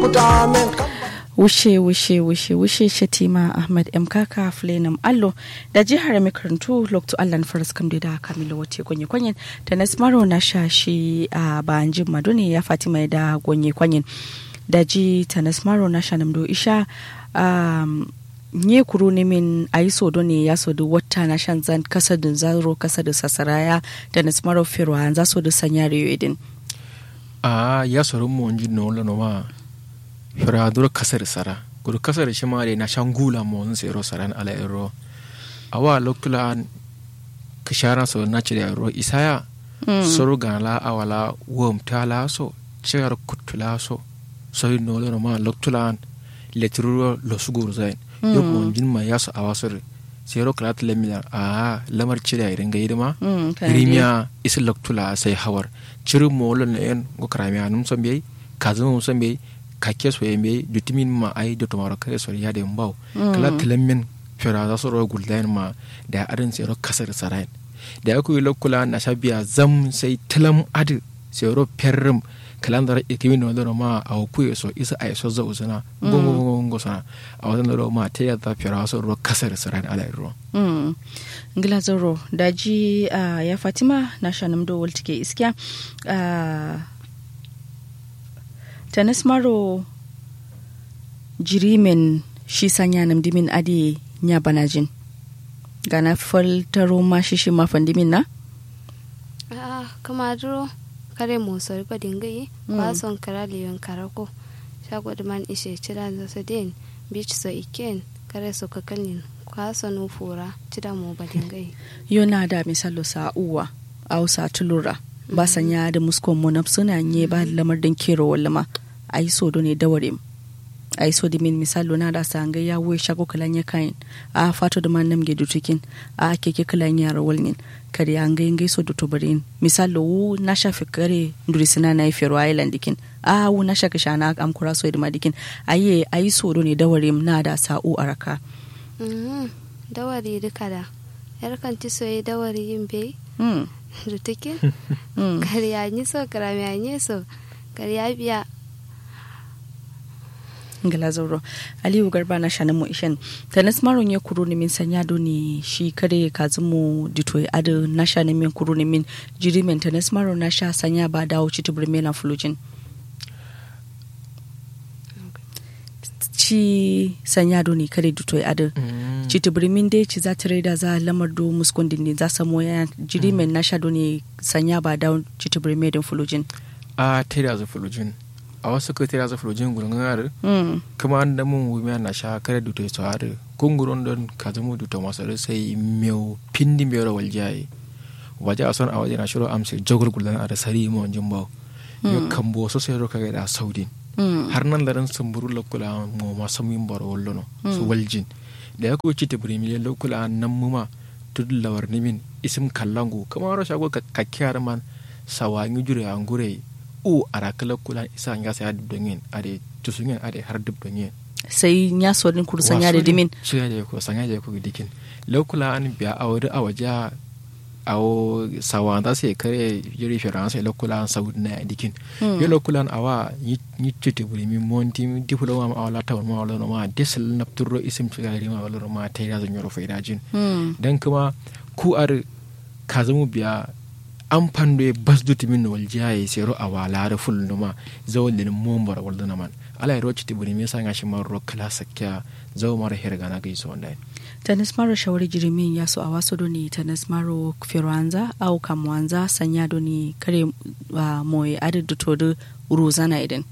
wushe wushe wushe wushe shatima ahmad m kaka flenam allo da jihar makarantu lokto allan faras kam da kamila wace gonye kwanyen ta nasmaro na shashi a banjin madone ya fatima da gonye kwanyen da ji ta nasmaro na shanamdo isha um, nye kuru ne min a yi sodo ne ya sodo wata na shan zan kasa da zaro kasa da sasaraya da nasmaro firwa za so da sanya riyo idin a ya soro mo nji no lo no ma fira duro kasar sara guru kasar shi ma na shan gula mo sun sero saran ala ero awa lokula kishara so na cire ero isaya soro ganala awala wom tala so cigar kutula so so no lo no ma lokula leturo lo sugur zain yo mo njin ma yaso awasore sero kala tele milar a lamar cire irin ga yidima rimiya isi loktula sai hawar ciri mo lo ne en go kramiya num so mbey kazo num so mbey kake so yembe dutimin ma ai do tomaro kare so ya de mbaw kala tele min fera za so ro guldain ma da adin sero kasar sarain da ya kuyi lokula na shabiya zam sai tilam adi sero perrim kalandar ikimin wanda ma a kuye so isa a so za usana gongo gongo sana a wajen da ma ta yadda fira so ro kasar saran ala ro ngila zoro daji ya fatima na shanam do waltike iskiya tanis maro jirimen shi sanya nam dimin adi nya banajin gana faltaro ma shi shi mafandimin na a'a kama duro kare mosori ko dingayi ba son kara liyon karako shago da man ishe cira da su den beach so iken kare so kakalin kwaso no fura cira mo ba dingayi yona da misalo sa uwa au sa tulura ba sanya da muskon mo na suna nye ba lamar din kero wallama ai so do ne dawarim ai so dimin misalo na da sanga ya we shago kalan ya kain a fato da man namge dutukin a keke kalan ya rawalnin kare an ga ngai so to barin misalo wu na shafi kare durisina na ifero island dikin a wu na shaka shana am kura so da dikin aye ayi so do ne dawarim na da sa'u araka dawari duka da yar kan ti so dawari yin bai dutukin kare ya ni so kare ya ni so kare ya biya ngala zauro aliyu garba na shanin mu ishen tanis maron ya kuro ni min sanya do ni shi kare kazu mu dito adu na shanin min kuro ni min jiri min tanis maron na sha sanya ba dawo ci tubur mena fulujin ci sanya do ni kare dito adu ci tubur min dai ci za ta da za lamar do muskundin ne za samu ya jiri min na sha do ni sanya ba dawo ci tubur mena fulujin a ta da fulujin a wasu kai tira zafi rojin gurgun are kuma an da mun wumiya na sha kare duto to are kunguron don ka zama duto masu sai meu pindi mai rawal jaye waje a son a waje na shiro amsa jagor guldan a da sari mu wanjin bawo yo kambo so sai roka ga da saudin har nan da ran samburu lokula mu ma samin baro wallo no su waljin da ya ko ci ta brimi lokula nan mu ma tudun lawar nimin isim kallangu kamar ro shago kakkiyar man sawangi jure angure u ara kala kula isa nga sa dub dongen ade tusungen ade har dub dongen sai nya so din kur sanya da dimin su ya ko sanya da ko dikin lokula an biya awri awaja awo sawanda sai kare yiri firansa lokula an saudi na dikin yo lokula an awa ni chete buri mi monti mi diploma ma awala tawon ma wala ma desal napturo isim tsagari ma wala ma tayra zan yoro faidajin dan kuma ku ar kazamu biya an pando e basduti min wal jaye sero a walare fulnuma zawolin mombar walduna man ala ro citi buri me sanga shi maro kala sakya zawo mara herga na gaiso online tanis maro shawari jirimin ya so a wasu doni tanis maro firanza au kamwanza sanya doni kare uh, moye adadu todo uruzana idan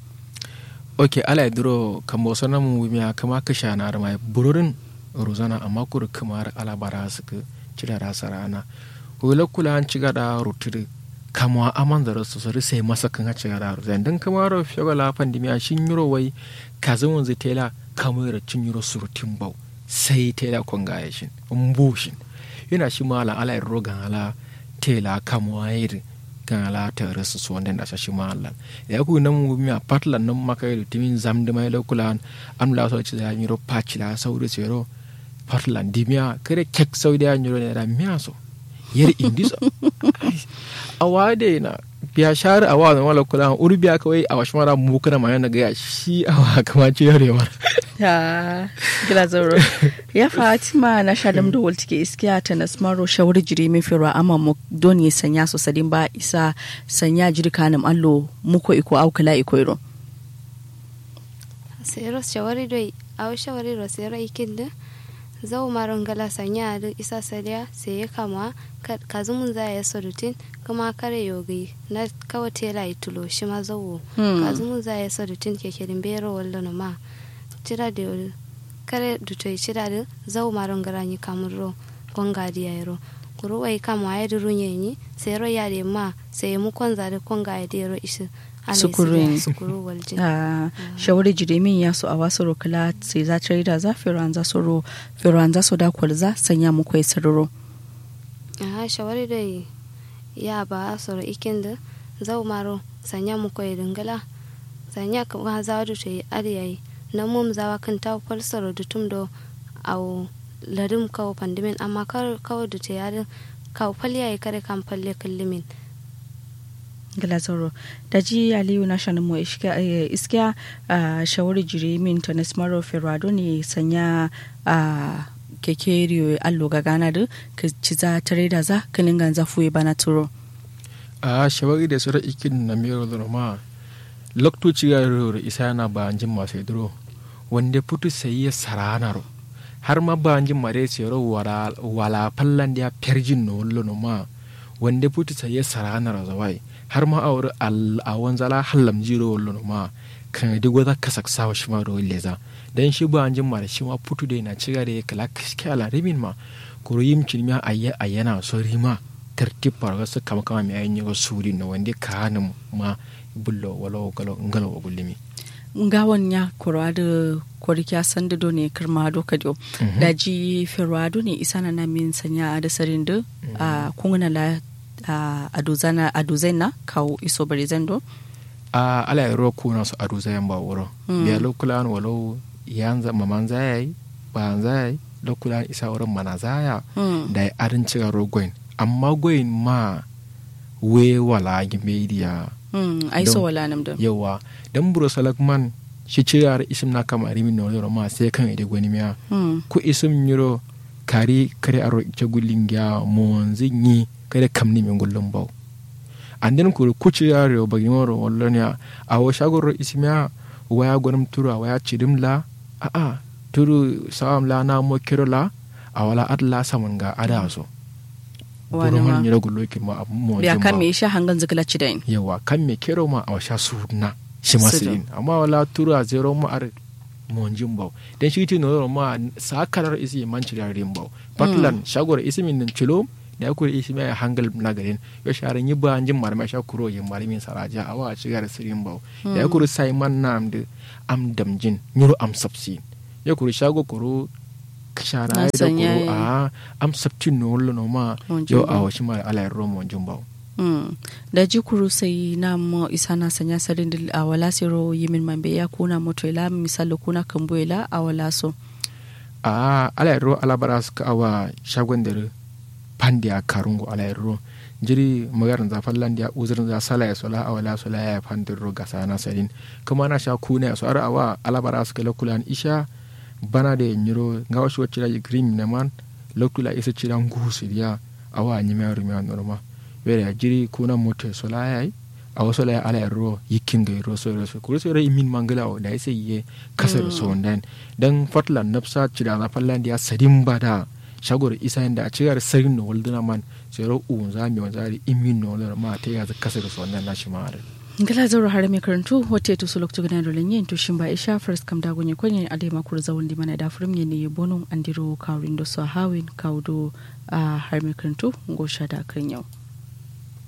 ok ala duro kambo sana mu miya kama kasha na arma bururin uruzana amma kur kamar ala bara su cira rasa rana wula kula an ciga da rutiri kama aman da rasu sari sai masa kan ha ciga da rutiri dan kama ro fiyaga la pandemi a shin yuro wai ka zama zai tela kama yara cin yuro surutin bau sai tela kon ga yashin mbushin yana shi mala ala ro gan ala tela kama wayir gan ala ta rasu su wanda da shi mala ya ku nan mu mi a patlan nan maka yi timin zam da mai lokula am la so ci da yiro pachila sauri sero patlan dimia kare kek saudi ya yiro ne da miya so yar indiso a wade na biya share a wa zama lokula uri biya kawai a wasu mara mu kana mai na ga shi a wa kama ce yarewa ya gila zauro ya fatima na shadam da walti ke iskiya ta nasmaro shawar jiri min firwa amma mu don ya sanya su sadin ba isa sanya jiri kanin allo muko iko aukala iko iro sero shawari doi aw shawari ro sero ikinde zau maron gala sanya da isa saliya sai ya kama kazumun za ya sadutin kuma kare yogi na kawai tela itulo shi ma zau kazumun za ya sadutin ke kirin bero wallo ma cira da yau kare dutoyi cira da zau maron gala ni kamuro konga di ya ro kuro wai kama ya duru nyenyi sai ro ya de ma sai mu konza da konga ya de ro ishi Sukurin. sukuru waljin a shawari jiri min ya so a wasu rokala sai za ta da za firan za su ro firan za su da kwalza sanya muku ya sararo aha shawari da ya ba a soro ikin da zau maro sanya mu koyi dingala sanya ka ga za du te ariyayi na mum zawa kan ta kwal soro da tum do au ladum kawo pandimin amma kar kawo da te yarin kawo falya kare kan falle kallimin gilazaro da ji aliyu na shanin mu iskiya a shawari jiri min ta nasmaro ferrado ne sanya a keke riyo allo ga gana da ka ci za tare da za kanin ganza fuye bana turo a shawari da sura ikin na mero da ma loktoci ga roro isa yana ba jin masu idro wanda putu sai ya saranaro har ma ba jin mare tsero wala wala fallan da perjin no wallo no ma wanda putu sai ya saranaro zawai har ma a wuri a wanzala hallam jiro wallo no ma kan di gwada kasak sawa shi ma ro leza dan shi ba jin mare shi ma putu da na ciga da ya kala kala rimin ma kuro yim cilmiya ayya ayyana so rima tertib parga su kama kama mi ayin yago suri na wanda ka hannun ma bullo walo galo ngalo wa gullimi ngawan ya kurado kwarkiya sanda do ne kirma do kajo da ji firwado ne isana na min sanya da sarin da a kungana la a duzana a duzaina kawo iso bari zando a ala yaro kuna su adu zayan ba wuro biya lokulan walau yanza maman zayai ba zayai lokulan isa wurin mana zaya da ya arin cika rogoin amma goyin ma we wala media ai so wala nam da yawa dan buro salakman shi cira isim na kama rimin no yoro ma sai kan ide gwani miya ku isim nyiro kari kare aro ita gullin gya mon zinyi kare kamni min gullun bau anden ku ku cira ro bagi moro wallonya a wo shagoro ismiya waya gonum turu waya cidim la a a turu sawam la na mo kiro la a wala adla saman ga ada so wani ma nyira gullo ki ma mo biya kan me sha hangan zikla cidain yawa kan me kero ma a sha suna shi masilin amma wala turu a zero ma ar monjin bau dan shi tino ma sakarar isi man cira rimbau patlan shagor isi min cilo da ku isi mai hangal na garin yo sharan yi ba anjin marma sha kuro yin marmin saraja awa a cigar sirin bau da ku sai man nam de am damjin nyuro am sapsi ya kuru shago kuru shara da kuru a am saptin no lo no ma yo a washi ma ala ro monjin bau da ji kuru sai na mo isa na sanya sarin a wala siro yimin mambe ya kuna moto ila misalo kuna kambo ila a wala so a ala ro ala baras ka awa shagon dare pandi a karungo ala ro jiri magarin za fallan da uzurin za sala ya sola a wala sola ya fandin ro gasa na sarin kuma na sha kuna so ara awa ala baras ka lokulan isha bana da nyiro nga wasu wacce da green na man lokula isa cira ngusu dia awa nyima rumi norma were jiri kuna moto sola ya a wasu la ala ro yikin ga ro so so kuro so imin mangala o da sai ye kasar so dan dan fatlan nafsa cira na fallan da sadin bada shagor isa inda a cigar sarin no walduna man sai ro un za mi wanzari imin no ma ta ya kasar so dan na shi ma ngala zauro hare mai karantu wata to sulok to gana dole yin to shin ba isha first kam da gonye konye ade ma kur zawon di mana da furum ne ne bonon andiro kawrin do so hawin kawdo a har mai karantu go sha da kan yau